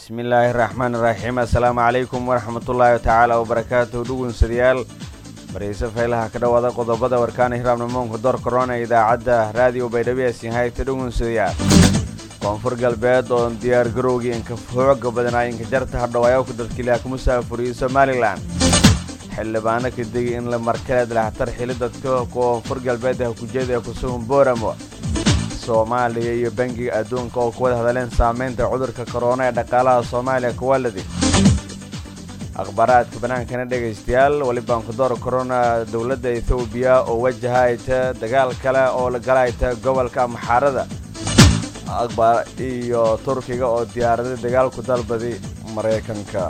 bismillaahi raxmaan iraxiim assalaamu calaykum waraxmatullaahi tacaala wabarakaatuhu dhugunsadayaal barayse faylaha ka dhowaada qodobada warkaana hiraabnamoonka door korona idaacadda raadiyo baydhabo sinhayta dhugunsadayaal koonfur galbeed oo diyaar garowgii inka xooga badanaa inka jarta hadhawaayaku dadkiilaha ku musaafuriyey somalilan xildhibaano ka degi in la markaleed lahtar xili dadka koonfur galbeed ah kujeeda ee kusugan booramo soomaaliya iyo bangiga adduunka oo kuwada hadleen saamaynta cudurka korona ee dhaqaalaha soomaaliya kuwaladi akhbaaraadka bannaankana dhegaystayaal welibaan kudoor korona dowladda ethoobiya oo wajahayta dagaal kale oo la galayta gobolka maxaarada akbar iyo turkiga oo diyaaraday dagaal ku dalbaday maraykanka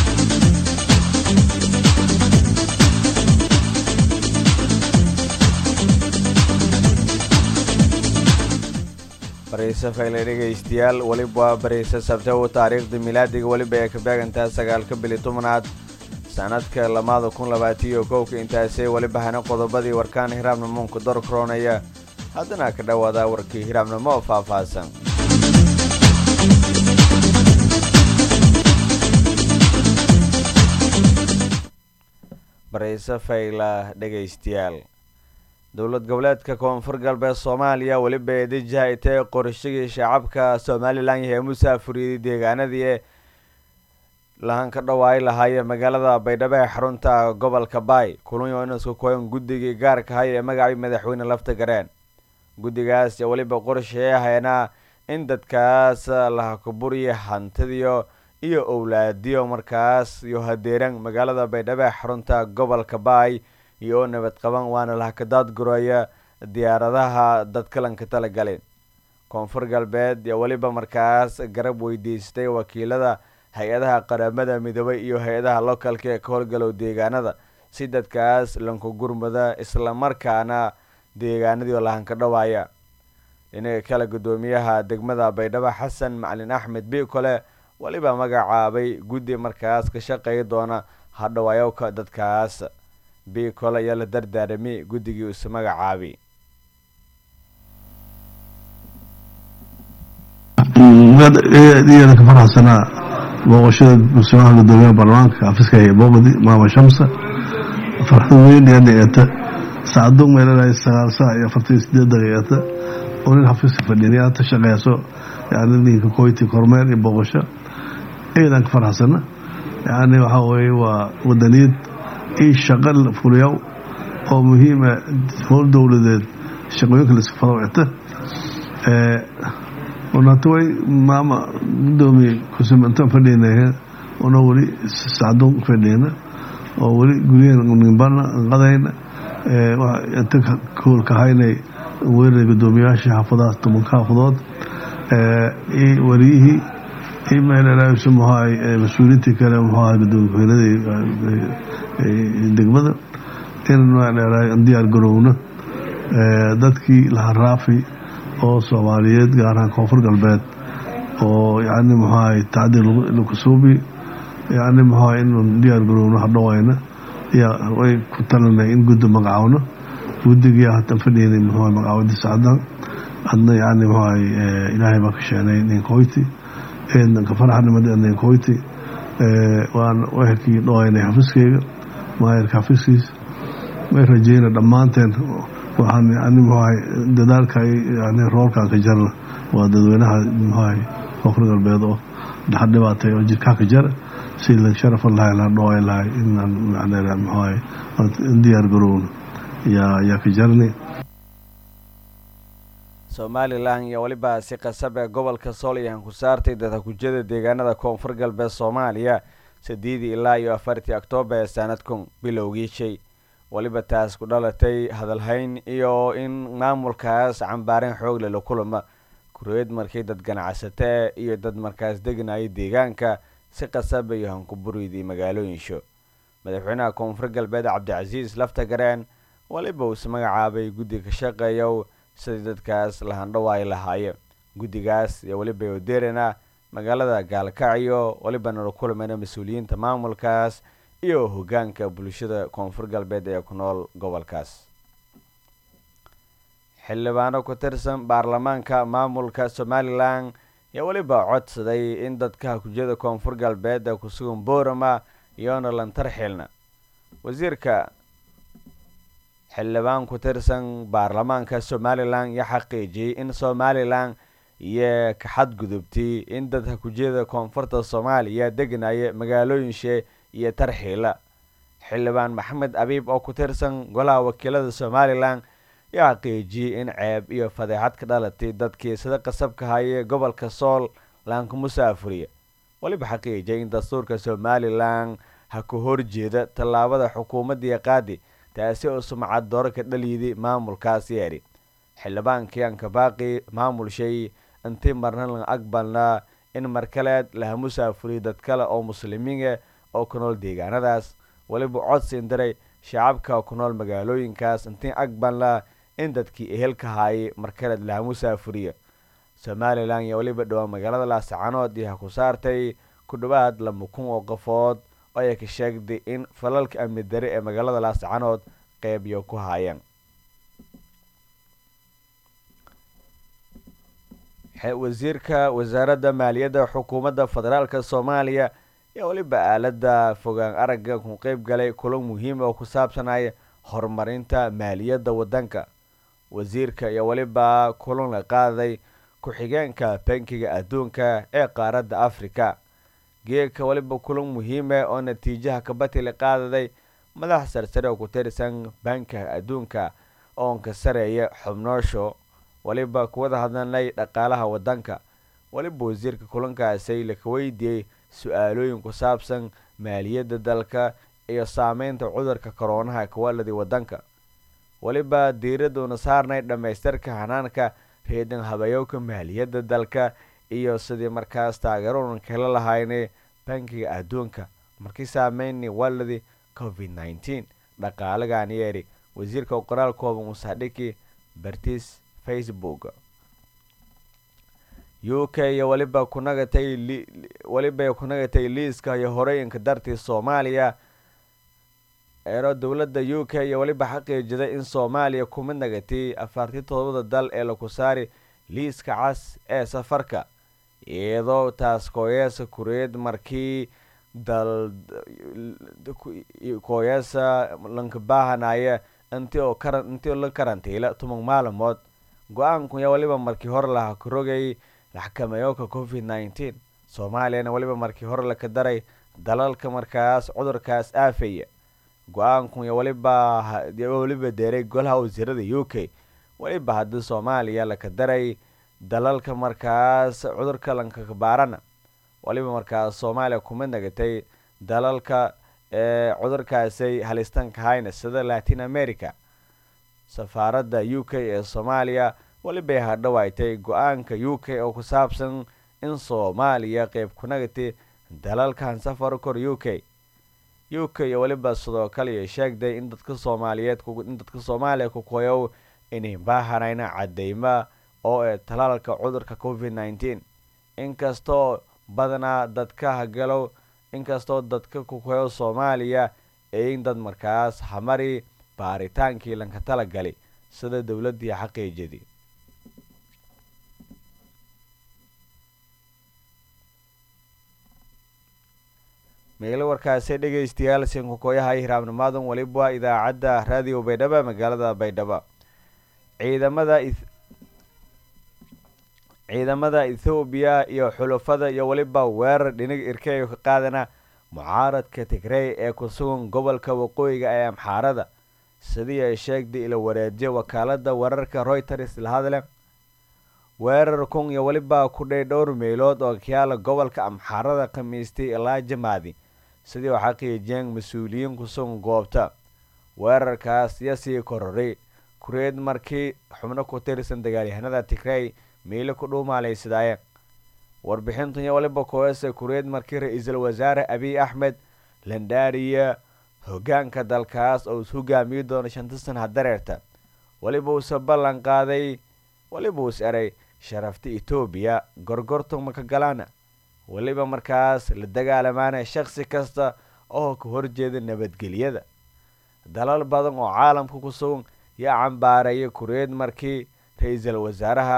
barayse fayle dhegaystayaal weliba waa barayse sabtew taariikhda milaadiga weliba ee ka beegantaa sagaalka bili tobnaad sanadka lamaada kun labaatiyo kowka intaasay weliba hana qodobadii warkaan hiraabnamoonka dor koronaya haddana ka dhowaada warkii hiraabnimo oo faahfaahsan barayse fayla dhegaystayaal dowlad goboleedka koonfur galbeed soomaaliya weliba eedijahaytay qorashagii shacabka somalilan yahay musaafuriyey deegaanadii ee lahan ka dhawaay lahaayee magaalada baydhabo ee xarunta gobolka baay kulunyo inasku koyan guddigii gaarka hay ee magacii madaxweyne lafta gareen guddigaas weliba qorshee haynaa in dadkaas lahakaburiya hantidiyo iyo owlaadiyo markaas iyo hadeeran magaalada baydhabo ee xarunta gobolka baay iyo oo nabad qaban waana lahakadaad guraya diyaaradaha dadkalanka talagalay koonfur galbeed iyo weliba markaas garab weydiistay wakiilada hay-adaha qaramada midoobay iyo hay-adaha localka ee ka howlgalow deegaanada si dadkaas lanku gurmada islamarkaana deegaanadii oo lahanka dhawaaya dhinaga kale guddoomiyaha degmada baydhabo xasan macalin axmed bikole weliba magacaabay guddi markaas ka shaqeey doona hadhawaayowka dadkaas bicol ayaa la dardaarami guddigii isu magacaabay iyana ka faraxsanaa booqashada masuumaha gudoomiyaha baarlamaanka xafiiska ee booqdi maama shamsa farxad weyn yaa dhigata saacado meelanahay sagaal saac iyo afartan iyo sideed daqiiqata oo nin xafiiska fadhiya ta shaqeyso yani ninka koyti kormeer iyo booqasho iyadan ka faraxsana yani waxaa weeye waa wadaniyad io shaqo fuliyaw oo muhiima howl dowladeed shaqooyinka laisku fadawcita unataway maama gudoomiye kusumantaan fadhiyna una weli sacdoon fadhiyna oo weli guryahen nimbana qadayna inta koolka haynay weerara gudoomiyaasha xaafadaha tobanka xaafadood iyo wariyihii iyo meelsu muxuahay mas-uuliyiintii kale muxuahay gudoomiye degmada in diyaar garowno dadkii laha raafi oo soomaaliyeed gaar ahaan koonfur galbeed oo yani muxuahay tacdiir lakusuubi yani muxuahay in diyaar garowno hadhawayna yaa way ku talinay in guddi magacaawno guddigii hatan fadhiynay muxuahay magacaawadi sacdan adna yani muxuahay ilaahay baa ka sheenay ninkoyti eednanka faraxnimada ninkoyti waan wehelkii dhawaynay xafiiskeyga maayarka xafiiskiis may rajeyna dhammaanteen waxaan yani muxuahay dadaalka yani roolkan ka jarna waa dadweynaha muxuahay koonfur galbeed oo dhaxa dhibaatay oo jirkaa ka jara si la sharafan lahay la dhaway lahay inaan macnaa muxuahay diyaar garowno yaa yaa ka jarni somalilan iyo weliba si qasab ee gobolka sooliyan ku saartay dadakujada deegaanada koonfur galbeed soomaaliya sideedii ilaa iyo afartii oktoobar ee sanadkun bilowgii shay weliba taas ku dhalatay hadalhayn iyo in maamulkaas cambaareen xoogle la kulama kureed markii dad ganacsatee iyo dad markaas deganaya deegaanka si qasaba iyo hankuburidii magaalooyinsho madaxweynaha koonfur galbeed cabdicasiis lafta gareen weliba uus magacaabay guddi ka shaqeeyow sidii dadkaas lahandhawaay lahaaye guddigaas iyo weliba oderena magaalada gaalkacyo welibana la kulmayna mas-uuliyiinta maamulkaas iyo hogaanka bulshada koonfur galbeed ee ku nool gobolkaas xildhibaano ku tirsan baarlamaanka maamulka somalilan iyo weliba codsaday in dadka hakujiyada koonfur galbeed ee kusugan boorama iyoona lantarxilna wasiirka xildhibaan ku tirsan baarlamaanka somalilan iyo xaqiijiyey in somalilan iyo ka xadgudubtay in dad hakujiyada koonfurta soomaaliya deganaya magaalooyinshe iyo tarxiila xildhibaan maxamed abiib oo ku tirsan golaha wakiilada somalilan iyo xaqiijiyey in ceeb iyo fadeexad ka dhalatay dadkii sida qasabka hayee gobolka sool laanka musaafuriya weliba xaqiijiyay in dastuurka somalilan ha ku horjeeda tallaabada xukuumadii qaadi taasi oo sumcad dooro ka dhaliyiday maamulkaas yeedhi xildhibaankii ankabaaqi maamul shay intii marna lan aqbalnaa in markaleed laha musaafuriya dad kale oo muslimiina oo ku nool deegaanadaas weliba codsiin diray shacabka ku nool magaalooyinkaas intii aqbalnaa in dadkii ehelka haayay markaleed laha musaafuriya somalilan iyo weliba dhowaa magaalada laasacanood iyo ha ku saartay ku dhowaad laba kun oo qofood oo ay ka sheegday in falalka amni dare ee magaalada laasacanood qeybiyo ku haayeen wasiirka wasaaradda maaliyadda xukuumadda federaalka soomaaliya ayaa weliba aalada fogaan aragga ku qeyb galay kulan muhiima oo ku saabsanaya horumarinta maaliyadda waddanka wasiirka iyo weliba kulan la qaaday ku-xigeenka bankiga adduunka ee qaaradda africa geedka weliba kulan muhiima oo natiijaha kabatili qaadaday madax sarsare oo ku tirsan bankiga adduunka oon ka sareeya xubnoosho weliba kuwada hadlanay dhaqaalaha waddanka weliba wasiirka kulankaasi laka weydiiyey su-aalooyin ku saabsan maaliyadda dalka iyo saameynta cudurka koroonaha kawaladi waddanka weliba diiraduuna saarnay dhammaystirka hanaanka reedan habayowka maaliyadda dalka iyo sidii markaas taageeronan kala lahaynay bankiga adduunka markii saameynay waladi covid nneteen dhaqaalagan yeedhi wasiirka qoraal kooban usaadhiki bartis facebook u k iyo weliba kunagatay weliba kunagatay liiska iyo horeyinka dartii soomaaliya eero dowladda u k iyo weliba xaqiijiday in soomaaliya kuma nagatay afartii todobada dal ee laku saari liiska cas ee safarka iyadoo taas kooyeesa kureed markii dal kooyeesa lanka baahanaya intii oo karan intii la karantiila toban maalmood go-aanku yaa weliba markii hore laha karogay xakameeyowka covid nneteen soomaaliyana weliba markii hore laka daray dalalka markaas cudurkaas aafaya go-aanku ya weliba weliba deeray golaha wasiirada u k weliba haddii soomaaliya laka daray dalalka markaas cudurka lankakabaarana weliba markaas soomaaliya kuma nagatay dalalka ee cudurkaasay halistanka hayna sida latin america safaaradda u k ee soomaaliya welibay hadhawaaytay go-aanka u k oo ku saabsan in soomaaliya qeyb ku nagatay dalalkan safar kor u k u k iyo weliba sidoo kale sheegday in dadka soomaaliyeed in dadka soomaaliya ku koyow inay baahanayna cadeyma oo ee talaalka cudurka covid nneteen inkastoo badanaa dadka hagalow inkastoo dadka ku koyow soomaaliya eein dad markaas hamari baaritaankii lanka talagali sida dowladdii xaqiijadii meelo warkaasi dhegeystayaal sinkukooyaha hiraabnimaadun weliba idaacadda raadiyo baydhabo magaalada baydhabo ciidamada ciidamada ethoobiya iyo xulafada iyo weliba weerar dhinig irkeyo ka qaadana mucaaradka tigrey ee ku sugan gobolka waqooyiga ee amxaarada sidii ay sheegday ila wareejiya wakaalada wararka royters la hadle weerar kun iyo weliba ku dhay dhowr meelood oo kayaala gobolka amxaarada khamiistay ilaa jamaadi sidii oo xaqiijiyeen mas-uuliyiin kusugan goobta weerarkaas iyo sii kororay kureed markii xubno ku tirsan dagaalyahanada tigrey miilo ku dhuumaalaysadaaye warbixintun iyo waliba koese kureed markii ra-iisul wasaare abiy axmed landhaariya hogaanka dalkaas oo is hogaamiyi doono shanta sana dareerta weliba uuse ballan qaaday weliba us eray sharafta etoobiya gorgortuma ka galaana weliba markaas la dagaalamaana shaksi kasta oo ka horjeeda nabadgelyada dalal badan oo caalamka ku sugan yaa cambaareeya kureed markii ra-iisul wasaaraha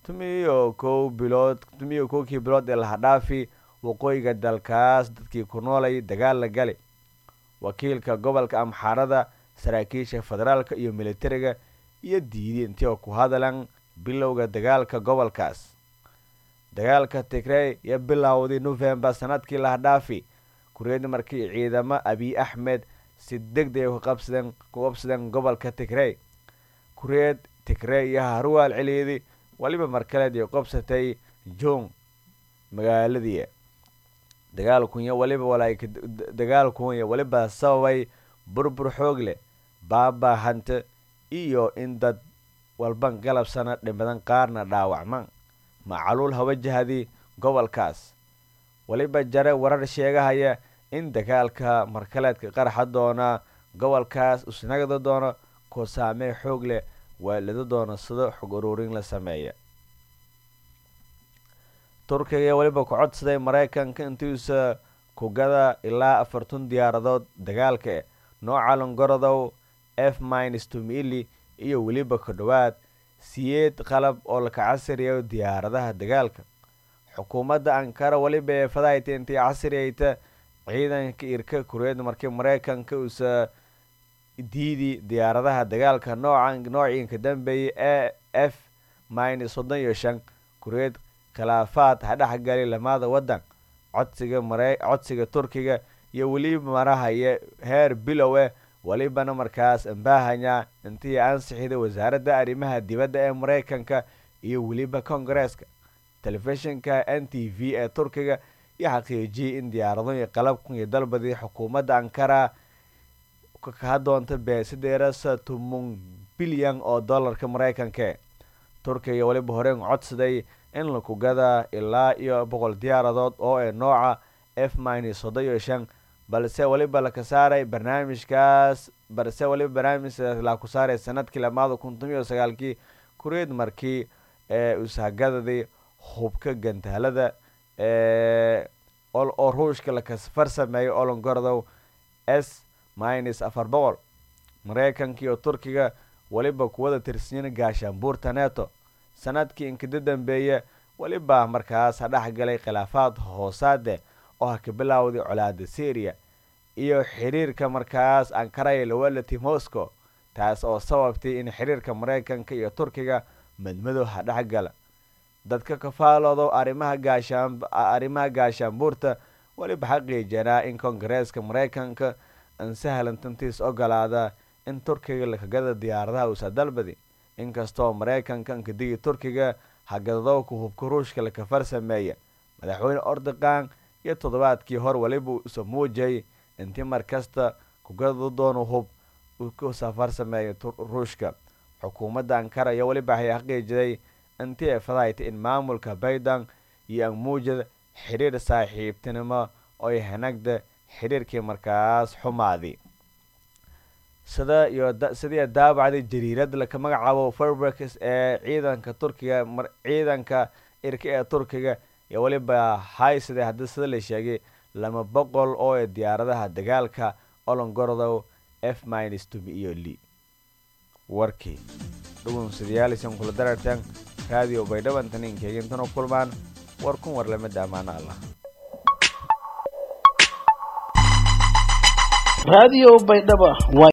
tumiyo kow bilood tumiyo kowkii bilood ee lahadhaafi waqooyiga dalkaas dadkii ku noolay dagaal la gali wakiilka gobolka amxaarada saraakiisha federaalka iyo militariga iyo diiday intii oo ku hadalan bilowga dagaalka gobolkaas dagaalka tigrey iyo bilowdii novembar sanadkii lahadhaafi kureed markii ciidamo abiy axmed si deg deg ku qabsadeen ku qabsadeen gobolka tigrey kureed tigrey iyo haruwaal celiidi weliba markaleed iyo qabsatay jong magaaladii dagaalkunya waliba walaay dagaalkunya weliba sababay burbur xoog leh baaba hante iyo in dad walban galabsana dhimadan qaarna dhaawacman macaluul hawajahadii gobolkaas weliba jare warar sheegahaya in dagaalka markaleedka qarxa doona gobolkaas usnagda doono koo saamee xoog leh waalida doono sida xog uruurin la sameeya turkiga weliba ku codsaday maraykanka intiisa kugada ilaa afartun diyaaradood dagaalka nooca longorodow f mins tumili iyo weliba ku dhowaad siyeed qalab oo laka casriyayo diyaaradaha dagaalka xukuumadda ankara weliba ee fadahayta intii casriyayta ciidanka irka kureed markii maraykanka uusa diidi diyaaradaha dagaalka noocan noociinka dambeeyay e f mins soddon iyo shan kureed khilaafaad ha dhexgali lamaada waddan codsiga mare codsiga turkiga iyo weliba marahaya heer bilow eh welibana markaas ambaahanya intii ansixida wasaaradda arrimaha dibadda ee maraykanka iyo weliba kongareeska telefishinka n t v ee turkiga iyo xaqiijiyay in diyaarado iyo qalabkan iyo dalbadii xukuumadda ankara kaa doonta beesideerasa tumun bilyan oo dollarka maraykanka turkiga weliba horeen codsaday in la kugada ilaa iyo boqol diyaaradood oo ee nooca f mins soddon iyo shan balse weliba laka saaray barnaamijkaas balse weliba barnaamijkaas la ku saaray sanadkii lamaada kun toban iyo sagaalkii kureed markii ee ushagadadii hubka gantaalada ee oo ruushka laka farsameeyay olongordow s mins afar boqol maraykanka iyo turkiga weliba kuwada tirsiyin gaashaanbuurta neto sanadkii inkada dambeeya weliba markaas ha dhex galay khilaafaad hoosaade oo ha ka bilowday colaada syriya iyo xiriirka markaas ankaraya lawalati moscow taas oo sababtay in xiriirka maraykanka iyo turkiga madmadow ha dhex gala dadka kafaaloodo arrimaha gaashaan arrimaha gaashaanbuurta weliba xaqiijanaa in kongareeska maraykanka aan sahlan tantiis ogolaada in turkiga lakagada diyaaradaha uusa dalbadi inkastoo maraykanka ankadigi turkiga hagadadowka hubka ruushka laka farsameeya madaxweyne ordogan iyo toddobaadkii hor weliba usa muujay intii markasta kugada doono hub kusa farsameeya ruushka xukuumadda ankara iyo weliba waxay xaqiijiday intii ay fadahayta in maamulka baydan iyo anmuujada xidhiir saaxiibtinimo oy hanagda xidhiirkii markaas xumaadi sida iyo sidii daabacday jariirada laka magacaabo farberks ee ciidanka turkiga ciidanka irka ee turkiga iyo weliba haysade haddii sida la sheegay lama boqol oo ee diyaaradaha dagaalka olongordow f mins tumi iyo li warkii dhugunsadayaalsan kula darartan raadiyo baydhabantan inkeegintano kulmaan war kun war lamida ammaano allah raadiyo baydhaba